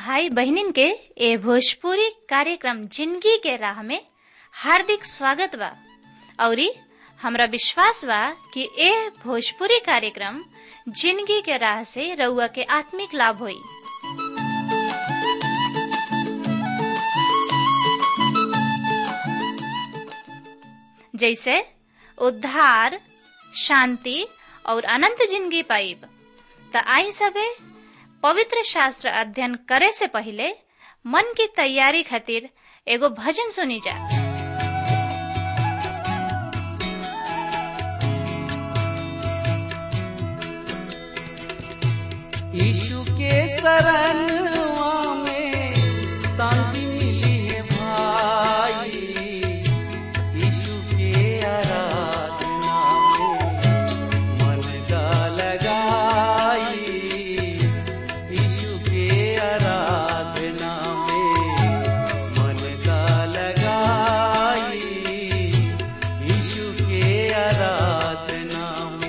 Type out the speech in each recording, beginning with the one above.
भाई बहनिन के ए भोजपुरी कार्यक्रम जिंदगी के राह में हार्दिक स्वागत बा औरी हमरा विश्वास बा कि ए भोजपुरी कार्यक्रम जिंदगी के राह से रउआ के आत्मिक लाभ होई जैसे उद्धार शांति और अनंत जिंदगी पाइब त आई सबे पवित्र शास्त्र अध्ययन करे से पहले मन की तैयारी खातिर एगो भजन सुनी जा यीशु के शरणवा में शांति मिली है भाई यीशु के आराधना में मन का लगाई यीशु के आराधना में मन का लगाई यीशु के आराधना में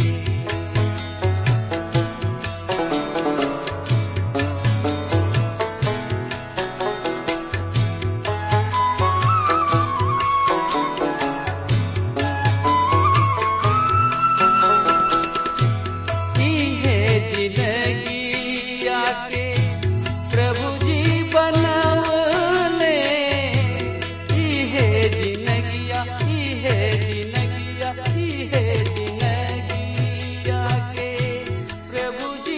की है जिंदगी आके प्रभु जी बनवले की है जिंदगिया की है जिंदगिया की है जिंदगी आके प्रभु जी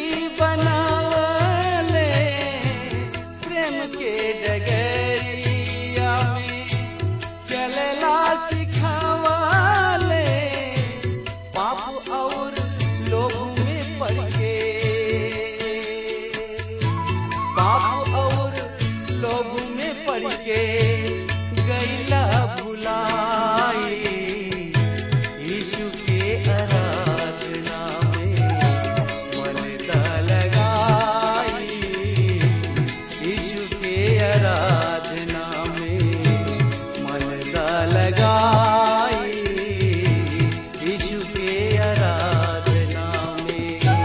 बनवले प्रेम के डगरिया में चलला सिखावले पाप और लोगों में पड़ के पाप और लोगों में पड़ के गैला भुलाई यीशु के आराधना में मन दा लगाई यीशु के आराधना में मन दा लगाई यीशु के आराधना में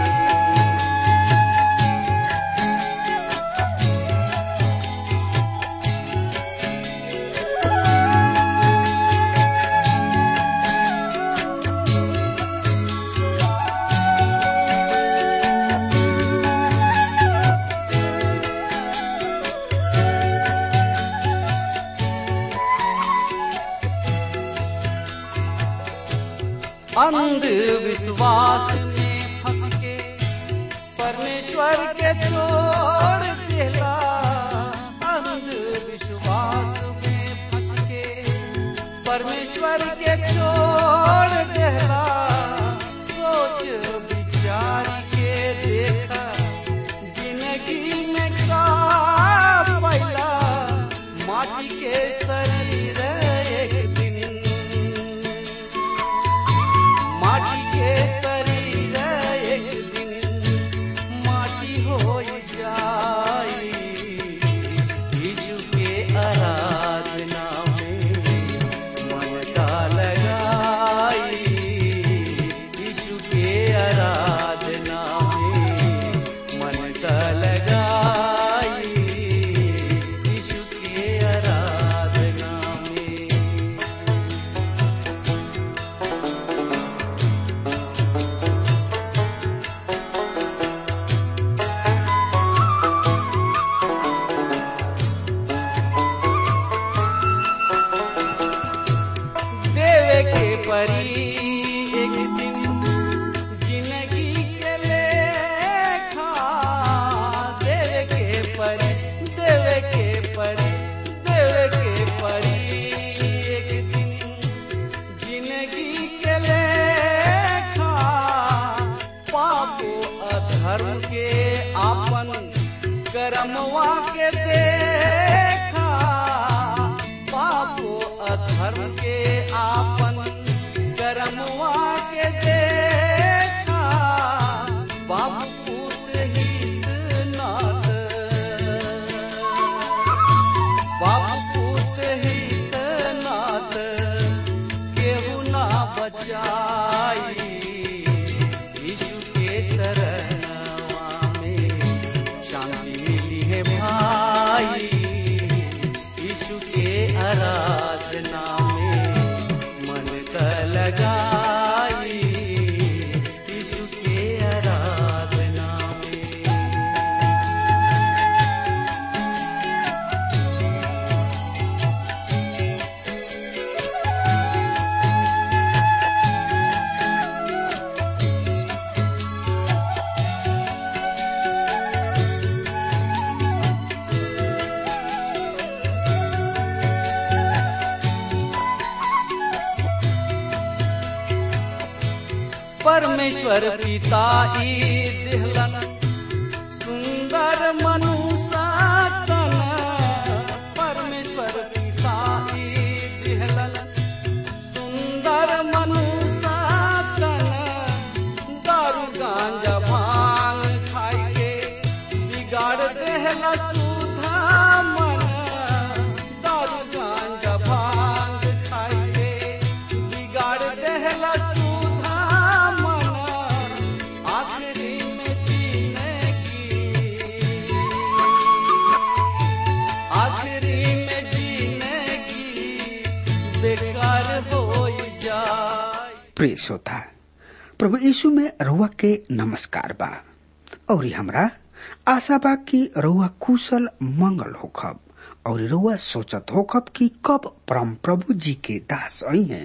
अंधविश्वास में फंस के परमेश्वर के छोड़ देला अंधविश्वास में फंस के परमेश्वर के छोड़ देला सोच विचार के देखा जिंदगी में का पैला माटी के शरीर एक दिन माटी के शरीर एक दिन माटी हो जाई यीशु के आराधना में मन का लगाई यीशु के आराधना में मन का लगाई यीशु के आराधना में देवे के परी एक दिन जिंदगी के लेखा देवे के परी देवे के परी देवे के परी एक दिन जिंदगी के लेखा पापो अधर्म के आपन कर्मवा के देखा पापो अधर्म के आपन कर्मवा के देखा बाबू पूत हित नाथ बाबू पूत हित नाथ केहू ना बचाई यीशु के शरणवा में शांति मिली है भाई साधना में मन का लगाई यीशु के आराधना में परमेश्वर पिता ई दिहलन सुंदर मनुष्य तन परमेश्वर पिता ई दिहलन सुंदर मनुष्य तन दारू गांजा भांग खाई के बिगाड़ देहला सुधा मन दारू गांजा भांग खाई के बिगाड़ देहला सुधा मन आखिरी में जीने की आखिरी में जीने की बेकार हो जाए प्रिय श्रोता प्रभु यीशु में रउआ के नमस्कार बा और हमरा आशा बा कि रउआ कुशल मंगल होखब और रउआ सोचत होखब कि कब परम प्रभु जी के दास आई हैं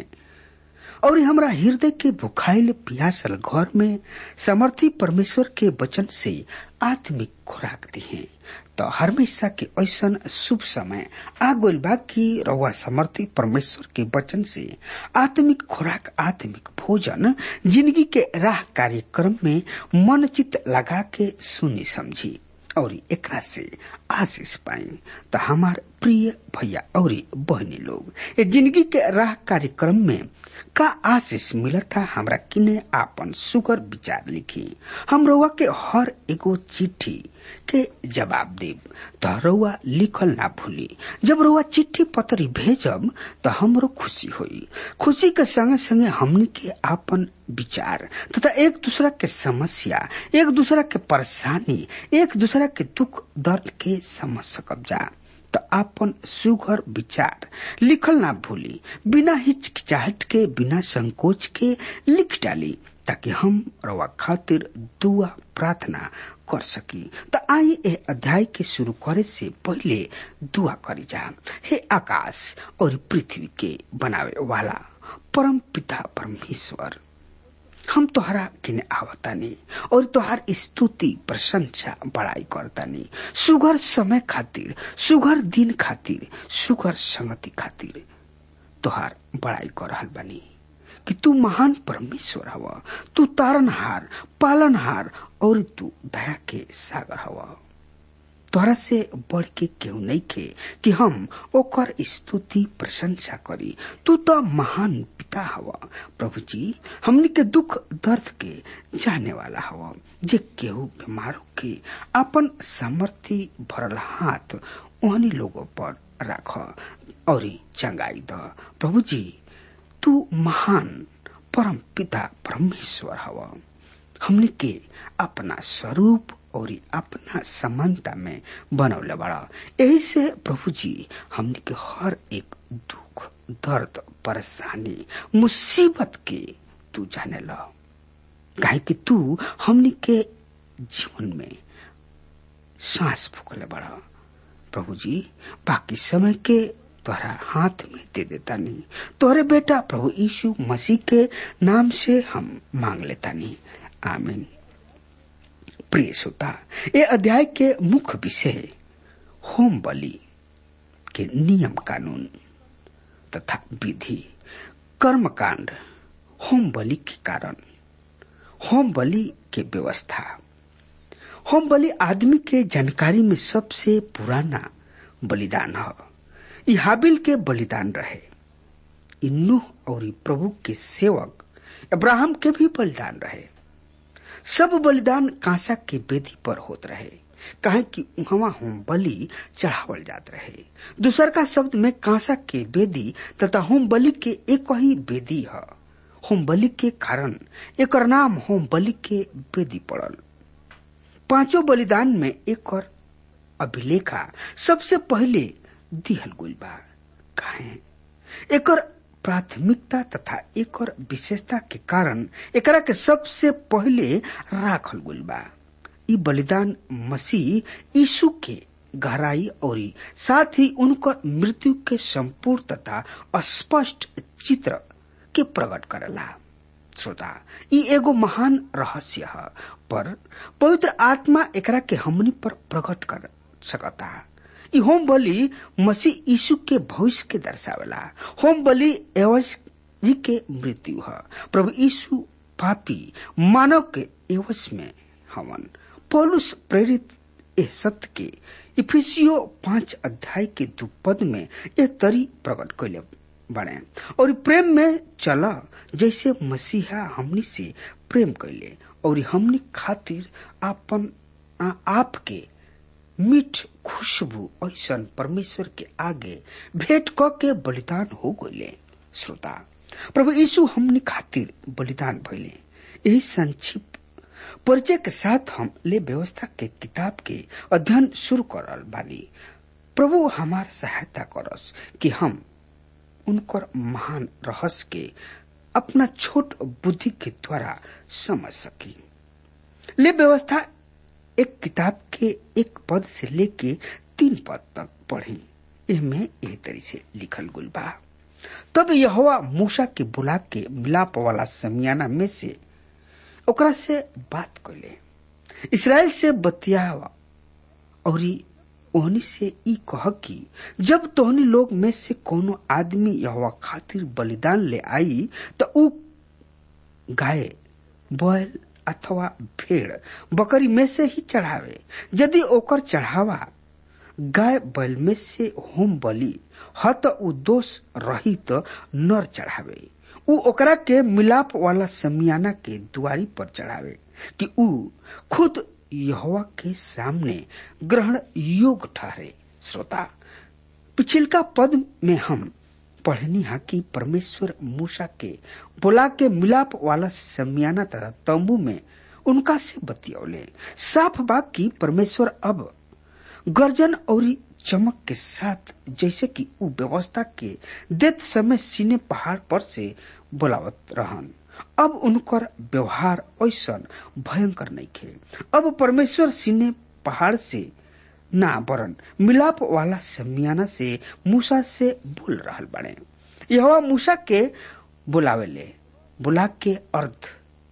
और हमरा हृदय के भुखाइल पियासल घर में समर्थी परमेश्वर के वचन से आत्मिक खुराक दी है तो हमेशा के ऐसन शुभ समय आ गइल बा कि रउआ समर्थी परमेश्वर के वचन से आत्मिक खुराक आत्मिक भोजन जिंदगी के राह कार्यक्रम में मन चित लगा के सुनी समझी और एकरा से आशीष पाई तो हमार प्रिय भैया और बहनी लोग ये जिंदगी के राह कार्यक्रम में का आशीष मिलता हमरा किने आपन सुगर विचार लिखी हम रउआ के हर एगो चिट्ठी के जवाब देब तो रउआ लिखल ना भूली जब रउआ चिट्ठी पत्री भेजब तो हमरो खुशी होई खुशी के संगे संगे हमनी के आपन विचार तथा एक दूसरा के समस्या एक दूसरा के परेशानी एक दूसरा के दुख दर्द के समझ सकब जा तो आपन सुघर विचार लिखल ना भूली बिना हिचकिचाहट के बिना संकोच के लिख डाली ताकि हम रवा खातिर दुआ प्रार्थना कर सकी तो आई ए अध्याय के शुरू करे से पहले दुआ करी जा हे आकाश और पृथ्वी के बनावे वाला परम पिता परमेश्वर हम तोहरा किने आवतानी और तोहार स्तुति प्रशंसा बड़ाई करतानी सुगर समय खातिर सुगर दिन खातिर सुगर संगति खातिर तोहार बड़ाई कर रहल बानी कि तू महान परमेश्वर हवा तू तारनहार पालनहार और तू दया के सागर हवा तोहरा से बढ़ के केहू नहीं के कि हम ओकर स्तुति प्रशंसा करी तू तो महान पिता हवा प्रभु जी हमनी के दुख दर्द के जाने वाला हवा जे केहू बीमार के अपन सामर्थ्य भरल हाथ ओहनी लोगों पर राख और चंगाई द प्रभु जी तू महान परम पिता परमेश्वर हवा हमने के अपना स्वरूप और अपना समानता में बनौले बड़ा यही से प्रभु जी हमने के हर एक दुख दर्द परेशानी मुसीबत के तू जाने ला काहे कि तू हमने के जीवन में सांस फूकले बड़ा प्रभु जी बाकी समय के तोहरा हाथ में दे देता नहीं तोहरे बेटा प्रभु यीशु मसीह के नाम से हम मांग लेता नहीं आमीन प्रिय श्रोता ये अध्याय के मुख्य विषय होम बलि के नियम कानून तथा विधि कर्मकांड होम बलि के कारण होम बलि के व्यवस्था होम बलि आदमी के जानकारी में सबसे पुराना बलिदान है ई हाबिल के बलिदान रहे ई नूह और प्रभु के सेवक अब्राहम के भी बलिदान रहे सब बलिदान कांसा के बेदी पर होत रहे कहे कि उहवा होम बलि चढ़ावल जात रहे दूसर का शब्द में कांसा के बेदी तथा होम बलि के एक ही बेदी है होम बलि के कारण एक नाम होम बलि के बेदी पड़ल पांचों बलिदान में एक और अभिलेखा सबसे पहले दिहल गुल बा काहे एकर प्राथमिकता तथा एकर विशेषता के कारण एकरा के सबसे पहले राखल गइल बा ई बलिदान मसीह यीशु के गहराई और साथ ही उनकर मृत्यु के संपूर्ण तथा स्पष्ट चित्र के प्रकट करेला श्रोता ई एगो महान रहस्य है पर पवित्र आत्मा एकरा के हमनी पर प्रकट कर सकता ई होम बलि मसीह यीशु के भविष्य के दर्शावेला होम बलि एवज जी के मृत्यु है प्रभु यीशु पापी मानव के एवज में हवन पौलुस प्रेरित ए सत्य के इफिसियो पांच अध्याय के दू पद में ये तरी प्रकट कैले बने और प्रेम में चला जैसे मसीहा हमनी से प्रेम कैले और हमनी खातिर अपन आप के मीठ खुशबू ऐसा परमेश्वर के आगे भेंट क के बलिदान हो गए श्रोता प्रभु यीशु हमनी खातिर बलिदान भइले यही संक्षिप्त परिचय के साथ हम ले व्यवस्था के किताब के अध्ययन शुरू करल बानी प्रभु हमार सहायता करस कि हम उनकर महान रहस्य के अपना छोट बुद्धि के द्वारा समझ सकी ले व्यवस्था एक किताब के एक पद से लेके तीन पद तक पढ़ी इनमें यही तरी से लिखल गुल बा तब यहोवा मूसा के बुला के मिलाप वाला समियाना में से ओकरा से बात कैले इसराइल से बतियावा और ओहनी से ई कह कि जब तोहनी लोग में से कोनो आदमी यहोवा खातिर बलिदान ले आई तो ऊ गाय बैल अथवा भेड़ बकरी में से ही चढ़ावे यदि ओकर चढ़ावा गाय बैल में से होम बलि ह त ऊ दोष रहित नर चढ़ावे ऊ ओकरा के मिलाप वाला समियाना के दुआरी पर चढ़ावे कि ऊ खुद यहोवा के सामने ग्रहण योग ठहरे श्रोता पिछिलका पद में हम पढ़नी हा कि परमेश्वर मूसा के बुला के मिलाप वाला समियाना तथा तंबू में उनका से बतियौले साफ बात की परमेश्वर अब गर्जन और चमक के साथ जैसे कि उ व्यवस्था के देत समय सीने पहाड़ पर से बुलावत रहन अब उनकर व्यवहार ऐसा भयंकर नहीं खे अब परमेश्वर सीने पहाड़ से ना वरन मिलाप वाला समियाना से मूसा से बोल रहल बने यह मूसा के बुलावेले बुला के अर्थ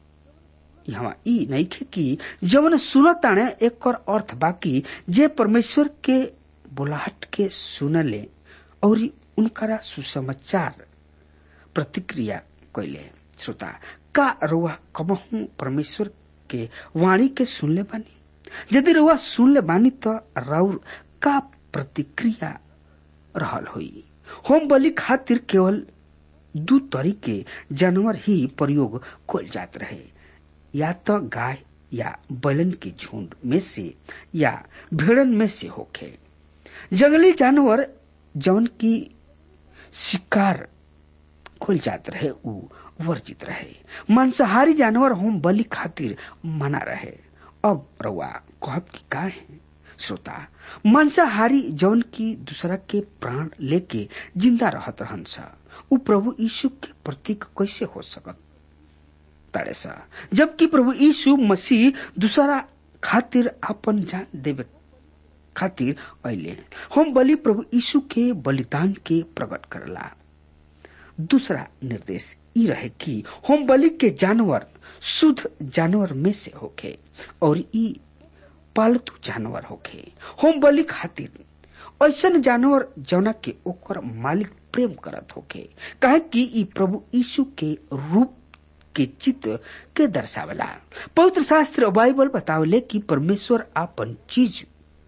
यहाँ ई नहीं खे कि जवन सुनताने एक अर्थ बाकी जे परमेश्वर के बुलाहट के सुनले और उनकरा सुसमाचार प्रतिक्रिया कैले श्रोता का रुआ कबहू परमेश्वर के वाणी के सुनले बानी यदि रुआ सुनले बानी तो राउर का प्रतिक्रिया रहल हुई होम बलि खातिर केवल दू तरीके जानवर ही प्रयोग कल जात रहे या तो गाय या बैलन के झुंड में से या भेड़न में से होखे जंगली जानवर जौन की शिकार खोल जात रहे उ वर्जित रहे मांसाहारी जानवर होम बलि खातिर मना रहे अब रउआ कहब की का है श्रोता मांसाहारी जौन की दूसरा के प्राण लेके जिंदा रहत रहन सा उ प्रभु यीशु के प्रतीक कैसे हो सकत तारे सा जबकि प्रभु यीशु मसीह दूसरा खातिर अपन जान देवे खातिर अले हम बलि प्रभु यीशु के बलिदान के प्रकट करला दूसरा निर्देश ई रहे कि होम बलि के जानवर शुद्ध जानवर में से होखे और ई पालतू जानवर होखे होम बलि खातिर ऐसन जानवर जौना के ओकर मालिक प्रेम करत होखे काहे कि ई प्रभु यीशु के रूप के चित्र के दर्शावला पवित्र शास्त्र बाइबल बतावले कि परमेश्वर आपन चीज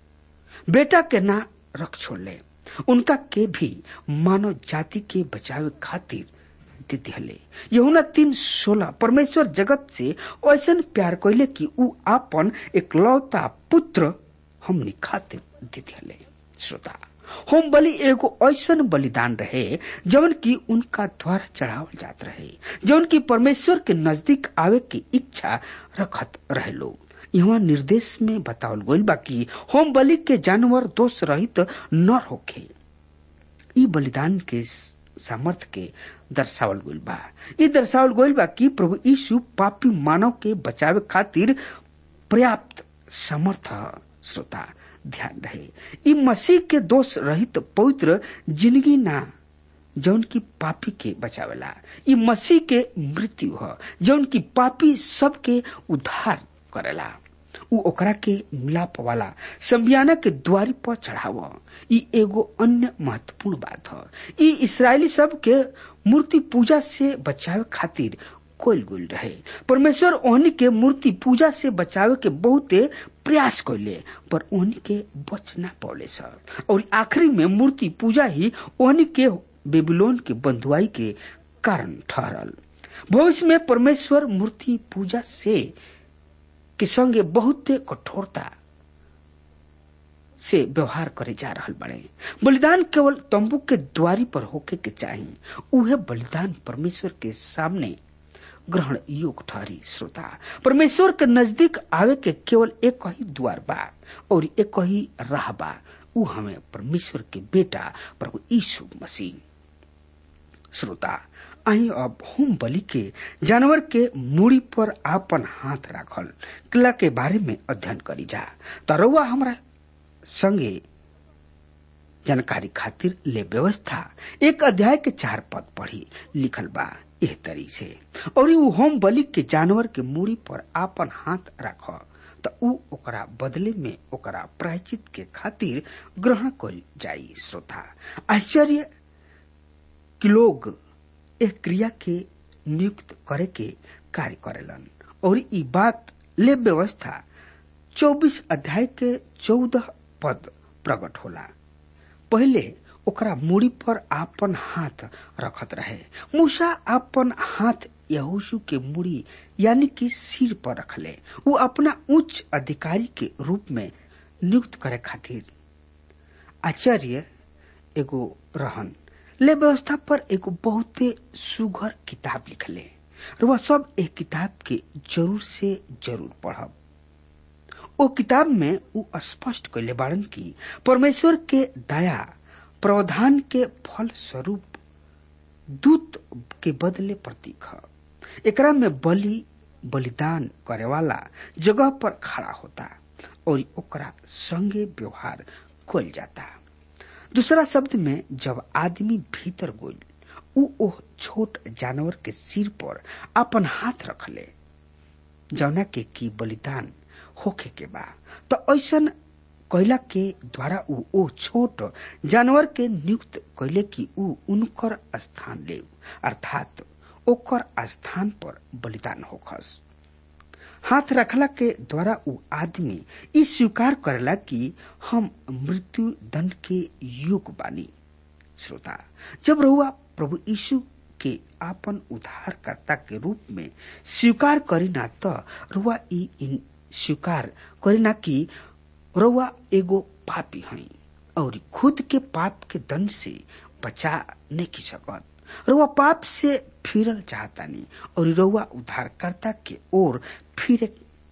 बेटा के ना रख छोड़ले उनका के भी मानव जाति के बचावे खातिर देते हले यहुना तीन सोलह परमेश्वर जगत से ऐसा प्यार कैले कि ऊ आपन एकलौता पुत्र हमने खातिर देते हले श्रोता होम बलि एगो ऐसन बलिदान रहे जवन की उनका द्वारा चढ़ावल जात रहे जवन की परमेश्वर के नजदीक आवे की इच्छा रखत रहे लोग यहाँ निर्देश में बतावल गईल बा कि होम बलि के जानवर दोष रहित न होखे ई बलिदान के सामर्थ के दर्शावल गइल बा ई दर्शावल गइल बा कि प्रभु यीशु पापी मानव के बचावे खातिर पर्याप्त समर्थ श्रोता ध्यान रहे ई मसीह के दोष रहित पवित्र जिंदगी ना जौन की पापी के बचावेला ई मसीह के मृत्यु ह जौन की पापी सबके उद्धार करेला उ ओकरा के मिलाप वाला संबियाना के द्वारी पर चढ़ाव ई एगो अन्य महत्वपूर्ण बात ह ई इसराइली सब के मूर्ति पूजा से बचावे खातिर कोल गुल रहे परमेश्वर ओहनी के मूर्ति पूजा से बचावे के बहुते प्रयास कैले पर ओहनी के बच ना पौले सर और आखिरी में मूर्ति पूजा ही ओहनी के बेबीलोन के बंधुआई के कारण ठहरल भविष्य में परमेश्वर मूर्ति पूजा से के संगे बहुते कठोरता से व्यवहार करे जा रहल बड़े बलिदान केवल तंबू के द्वारी पर होके के चाहिए उहे बलिदान परमेश्वर के सामने ग्रहण योग ठहरी श्रोता परमेश्वर के नजदीक आवे के केवल एक ही द्वार बा और एक ही राह बा उ हमें परमेश्वर के बेटा प्रभु यीशु मसीह श्रोता अही अब होम बलि के जानवर के मूड़ी पर आपन हाथ राखल किला के बारे में अध्ययन करी जा तरौआ हमरा संगे जानकारी खातिर ले व्यवस्था एक अध्याय के चार पद पढ़ी लिखल बा एह तरी से और उ होम बलि के जानवर के मूड़ी पर आपन हाथ राख त उ ओकरा बदले में ओकरा प्रायचित के खातिर ग्रहण कल जाई श्रोता आश्चर्य कि लोग एक क्रिया के नियुक्त करे के कार्य करेलन और ई बात ले व्यवस्था 24 अध्याय के 14 पद प्रकट होला पहले ओकरा मूड़ी पर आपन हाथ रखत रहे मूसा आपन हाथ यहोशू के मूड़ी यानी कि सिर पर रखले वो अपना उच्च अधिकारी के रूप में नियुक्त करे खातिर आचार्य एगो रहन ले व्यवस्था पर एगो बहुते सुघर किताब लिखले और वह सब एक किताब के जरूर से जरूर पढ़ब ओ किताब में उ स्पष्ट कैले बाड़न की परमेश्वर के दया प्रावधान के फल स्वरूप दूत के बदले प्रतीक है एकरा में बलि बलिदान करे वाला जगह पर खड़ा होता और ओकरा संगे व्यवहार कल जाता दूसरा शब्द में जब आदमी भीतर गोल उ ओह छोट जानवर के सिर पर अपन हाथ रखले जौना के की बलिदान होखे के बा तो ऐसन कैला के द्वारा उ ओ छोट जानवर के नियुक्त कैले कि उ उनकर स्थान ले अर्थात ओकर स्थान पर बलिदान होखस हाथ रखला के द्वारा उ आदमी ई स्वीकार करेला कि हम मृत्यु दंड के युग बानी श्रोता जब रहुआ प्रभु यीशु के आपन उद्धारकर्ता के रूप में स्वीकार करी ना तो रुआ ई स्वीकार करी ना कि रउआ एगो पापी हई और खुद के पाप के दंड से बचा नहीं की सकत रउआ पाप से फिरल चाहतानी और रउआ उद्धारकर्ता के ओर फिरे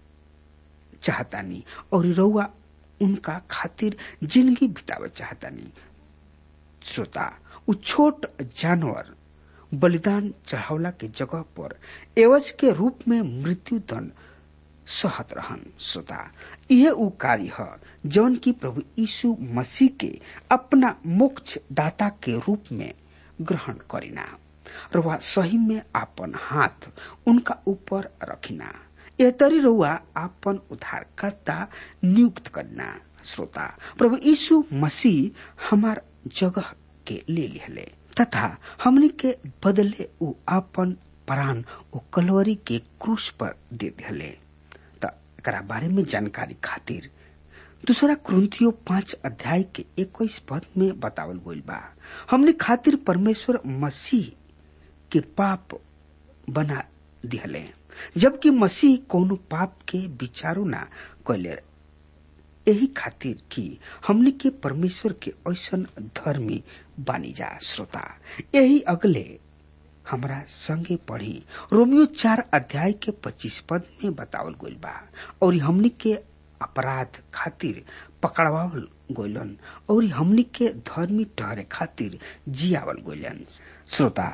चाहतानी और रउआ उनका खातिर जिंदगी बितावे चाहतानी श्रोता उ छोट जानवर बलिदान चढ़ावला के जगह पर एवज के रूप में मृत्यु दंड सहत रहन श्रोता यह उ कार्य है जौन की प्रभु यीशु मसीह के अपना मोक्ष दाता के रूप में ग्रहण करिना रुआ सही में आपन हाथ उनका ऊपर रखिना यह तरी रुआ आपन उद्धारकर्ता नियुक्त करना श्रोता प्रभु यीशु मसीह हमार जगह के ले लिहले तथा हमने के बदले उ आपन प्राण उ कलवरी के क्रूस पर दे दिले एकरा बारे में जानकारी खातिर दूसरा क्रंथियो पांच अध्याय के इक्कीस पद में बतावल गईल बा हमने खातिर परमेश्वर मसीह के पाप बना दिहले जबकि मसीह कोनो पाप के विचारो ना कैले यही खातिर कि हमने के परमेश्वर के ऐसन धर्मी बानी जा श्रोता यही अगले हमरा संगे पढ़ी रोमियो चार अध्याय के पच्चीस पद में बतावल गईल बा और हमनी के अपराध खातिर पकड़वावल गोलन और हमनी के धर्मी ठहरे खातिर जियावल गोलन श्रोता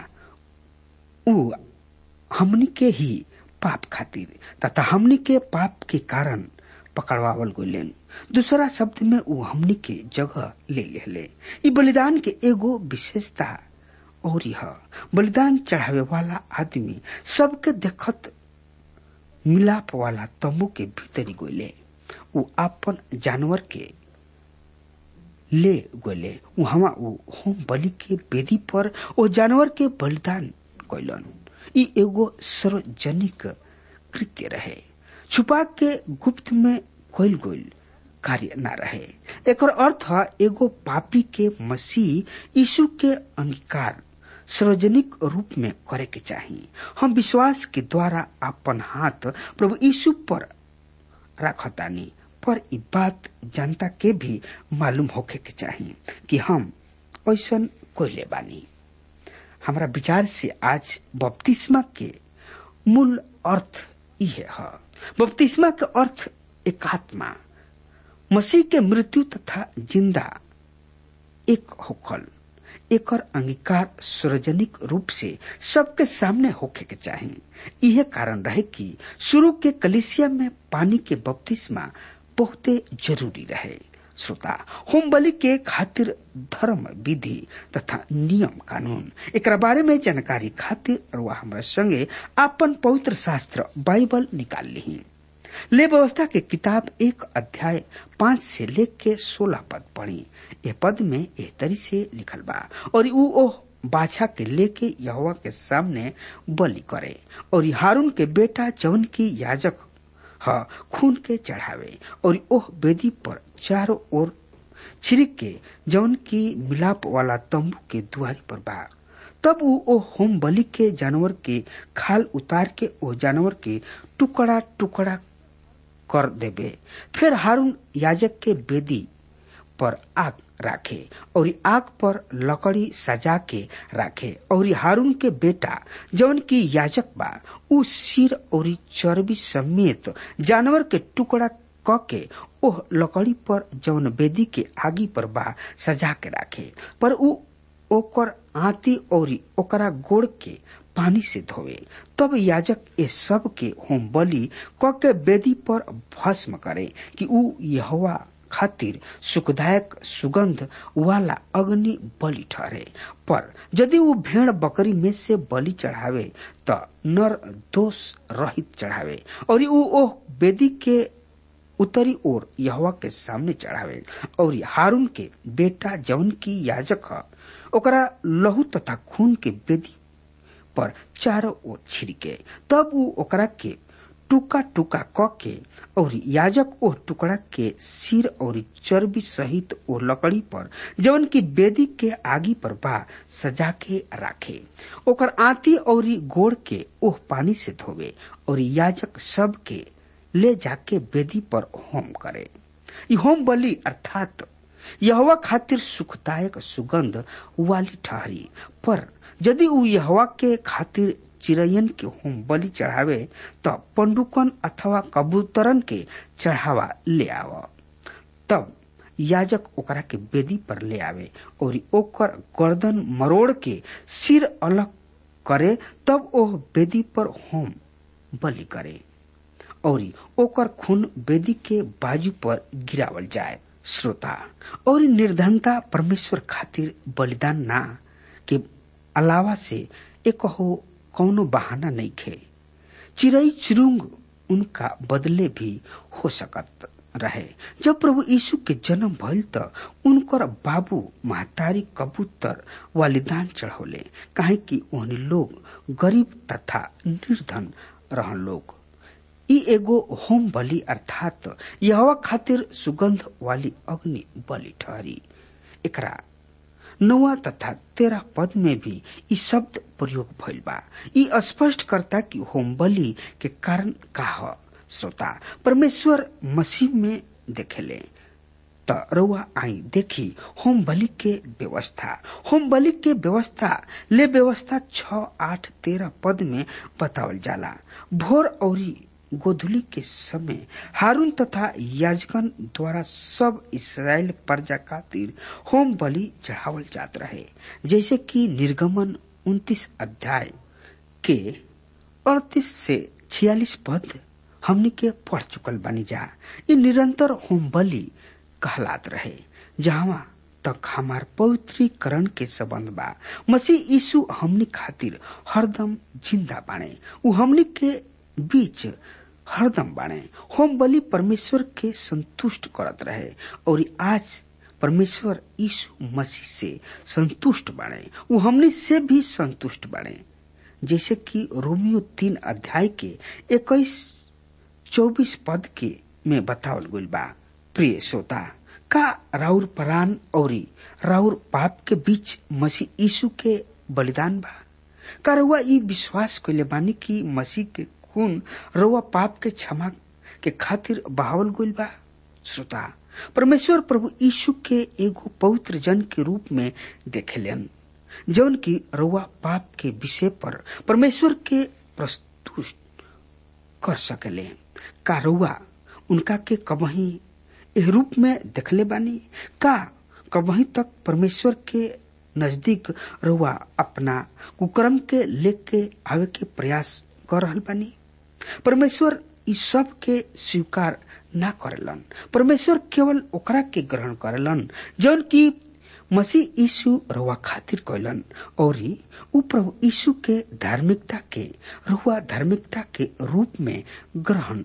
ऊ हमनी के ही पाप खातिर तथा हमनी के पाप के कारण पकड़वावल गोलेन दूसरा शब्द में ऊ हमनी के जगह ले लेले ई बलिदान के एगो विशेषता और यह बलिदान चढ़ावे वाला आदमी सबके देखत मिलाप वाला तंबू के भीतरी गोले ऊ अपन जानवर के ले गोले वहां ऊ होम बलि के वेदी पर ओ जानवर के बलिदान कैलन ई एगो सार्वजनिक कृत्य रहे छुपा के गुप्त में कोइल गोइल कार्य न रहे एक अर्थ एगो पापी के मसीह यीशु के अंगीकार सार्वजनिक रूप में करे के चाहिए हम विश्वास के द्वारा अपन हाथ प्रभु यीशु पर रखतानी पर ई बात जनता के भी मालूम होके के चाहिए कि हम ऐसा कोयले बानी हमारा विचार से आज बपतिस्मा के मूल अर्थ इहे है बपतिस्मा के अर्थ एकात्मा मसीह के मृत्यु तथा जिंदा एक होकल एकर अंगीकार सार्वजनिक रूप से सबके सामने होके के चाहिए यह कारण रहे कि शुरू के कलिसिया में पानी के बपतिस्मा बहुते जरूरी रहे श्रोता होम बलि के खातिर धर्म विधि तथा नियम कानून एक बारे में जानकारी खातिर वह हमारे संगे अपन पवित्र शास्त्र बाइबल निकाल ली ले व्यवस्था के किताब एक अध्याय पांच से लेख के सोलह पद पढ़ी ये पद में एह तरी से लिखल बा और ऊ ओह बाछा के लेके यहोवा के सामने बलि करे और हारून के बेटा जवन की याजक ह खून के चढ़ावे और ओह वेदी पर चारों ओर छिड़क के जवन की मिलाप वाला तंबू के दुआरी पर बा तब ऊ ओ होम बलि के जानवर के खाल उतार के ओ जानवर के टुकड़ा टुकड़ा कर देबे फिर हारून याजक के बेदी पर आग राखे और आग पर लकड़ी सजा के राखे और हारून के बेटा जौन की याजक बा उ सिर और चर्बी समेत जानवर के टुकड़ा क के ओह लकड़ी पर जौन बेदी के आगी पर बा सजा के राखे पर उ ओकर आती और ओकरा गोड़ के पानी से धोवे तब याजक ये सब के होम बलि क के बेदी पर भस्म करे कि उ यहोवा खातिर सुखदायक सुगंध वाला अग्नि बलि ठहरे पर यदि वो भेड़ बकरी में से बलि चढ़ावे त नर दोष रहित चढ़ावे और उ ओह बेदी के उत्तरी ओर यहोवा के सामने चढ़ावे और हारून के बेटा जौन की याजक ह ओकरा लहू तथा खून के बेदी पर चारों ओर छिड़के तब उ ओकरा के टुका टुका क के और याजक ओह टुकड़ा के सिर और चर्बी सहित ओ लकड़ी पर जवन की बेदी के आगी पर बा सजा के राखे ओकर आती और गोड़ के ओह पानी से धोवे और याजक सब के ले जाके बेदी पर होम करे ई होम बलि अर्थात यहवा खातिर सुखदायक सुगंध वाली ठहरी पर यदि उ यहवा के खातिर चिड़ैयन के होम बलि चढ़ावे त पंडुकन अथवा कबूतरन के चढ़ावा ले आव तब याजक ओकरा के बेदी पर ले आवे और ओकर गर्दन मरोड़ के सिर अलग करे तब ओह बेदी पर होम बलि करे और ओकर खून बेदी के बाजू पर गिरावल जाए श्रोता और निर्धनता परमेश्वर खातिर बलिदान ना के अलावा से एक हो कौनो बहाना नहीं खे चिड़ई चुरुंग उनका बदले भी हो सकत रहे जब प्रभु यीशु के जन्म भइल त उनकर बाबू महतारी कबूतर वालिदान चढ़ौले काहे कि ओहनी लोग गरीब तथा निर्धन रहन लोग ई एगो होम बलि अर्थात यहवा खातिर सुगंध वाली अग्नि बलि ठहरी एकरा नौवा तथा तेरह पद में भी ई शब्द प्रयोग भइल बा ई स्पष्ट करता कि होम बलि के कारण का ह श्रोता परमेश्वर मसीह में देखेले त रउआ आई देखी होम बलि के व्यवस्था होम बलि के व्यवस्था ले व्यवस्था छ आठ तेरह पद में बतावल जाला भोर औरी गोधुली के समय हारून तथा याजकन द्वारा सब इसराइल प्रजा खातिर होम बलि चढ़ावल जात रहे जैसे कि निर्गमन उन्तीस अध्याय के अड़तीस से छियालीस पद हमनी के पढ़ चुकल बनी जा ये निरंतर होम बलि कहलात रहे जहाँ तक हमार पवित्रीकरण के संबंध बा मसीह यीशु हमनी खातिर हरदम जिंदा बाणे उ हमनी के बीच हरदम बाणे होम बलि परमेश्वर के संतुष्ट करत रहे और आज परमेश्वर यीशु मसीह से संतुष्ट बाणे उ हमनी से भी संतुष्ट बाणे जैसे कि रोमियो तीन अध्याय के इक्कीस चौबीस पद के में बतावल गइल बा प्रिय श्रोता का राउर परान और राउर पाप के बीच मसीह यीशु के बलिदान बा का रउआ ई विश्वास कइले बानी कि मसीह के खून रउआ पाप के क्षमा के खातिर बहावल गइल बा श्रोता परमेश्वर प्रभु यीशु के एगो पवित्र जन के रूप में देखेलन जौन की रउआ पाप के विषय पर परमेश्वर के प्रस्तुत कर सकेले का रउआ उनका के कबही एह रूप में देखले बानी का कबही तक परमेश्वर के नजदीक रउआ अपना कुकर्म के लेके आवे के प्रयास कर रहल बानी परमेश्वर इ सब के स्वीकार ना करेलन परमेश्वर केवल ओकरा के ग्रहण करेलन जौन की मसीह यीशु रउआ खातिर कैलन और उ प्रभु यीशु के धार्मिकता के रउआ धार्मिकता के रूप में ग्रहण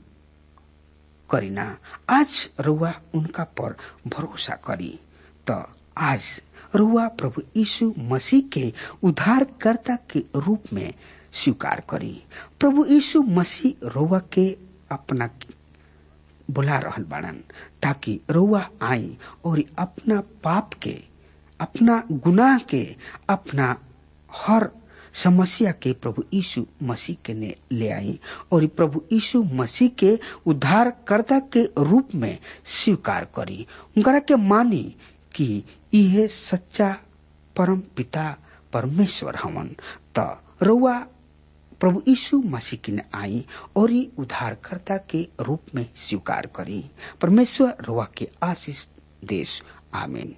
करीना आज रउआ उनका पर भरोसा करी त आज रउआ प्रभु यीशु मसीह के उद्धारकर्ता के रूप में स्वीकार करी प्रभु यीशु मसीह रउआ के अपना बुला रहल बाड़न ताकि रउआ आई और अपना पाप के अपना गुनाह के अपना हर समस्या के प्रभु यीशु मसीह के ने ले आई और प्रभु यीशु मसीह के उद्धारकर्ता के रूप में स्वीकार करी उनकरा के मानी कि यह सच्चा परम पिता परमेश्वर हमन त रउआ प्रभु यीशु मसीह की आई और ही उद्धारकर्ता के रूप में स्वीकार करी परमेश्वर रुआ के आशीष देश आमीन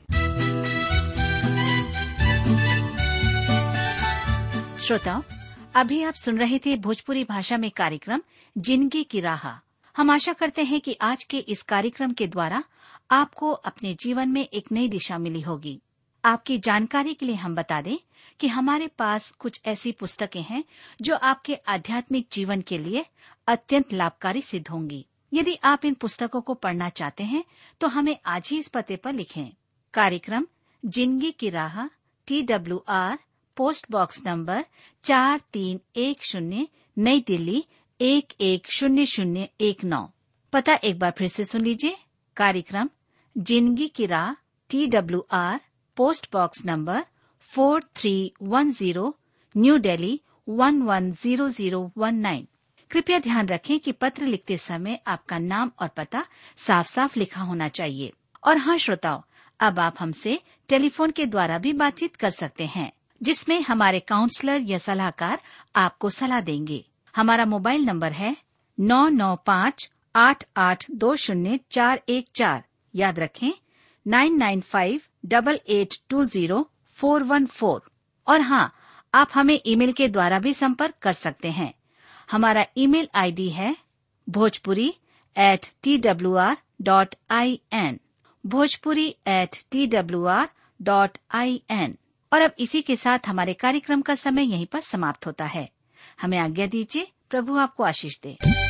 श्रोताओं अभी आप सुन रहे थे भोजपुरी भाषा में कार्यक्रम जिंदगी की राह हम आशा करते हैं कि आज के इस कार्यक्रम के द्वारा आपको अपने जीवन में एक नई दिशा मिली होगी आपकी जानकारी के लिए हम बता दें कि हमारे पास कुछ ऐसी पुस्तकें हैं जो आपके आध्यात्मिक जीवन के लिए अत्यंत लाभकारी सिद्ध होंगी यदि आप इन पुस्तकों को पढ़ना चाहते हैं तो हमें आज ही इस पते पर लिखें कार्यक्रम जिंदगी की राह T W R post box number चार तीन एक शून्य नई दिल्ली एक एक शून्य शून्य एक नौ पता एक बार फिर से सुन लीजिए कार्यक्रम जिंदगी की राह T W R post box number four three one zero New Delhi one one zero zero one nine कृपया ध्यान रखें कि पत्र लिखते समय आपका नाम और पता साफ साफ लिखा होना चाहिए और हाँ श्रोताओं अब आप हमसे टेलीफोन के द्वारा भी बातचीत कर सकते हैं जिसमें हमारे काउंसलर या सलाहकार आपको सलाह देंगे हमारा मोबाइल नंबर है नौ नौ पाँच आठ आठ दो शून्य चार एक चार याद रखें nine nine five double eight two zero four one four और हाँ आप हमें ईमेल के द्वारा भी संपर्क कर सकते हैं हमारा ईमेल आईडी है Bhojpuri at T W R dot I N Bhojpuri at T W R dot I N और अब इसी के साथ हमारे कार्यक्रम का समय यहीं पर समाप्त होता है हमें आज्ञा दीजिए प्रभु आपको आशीष दे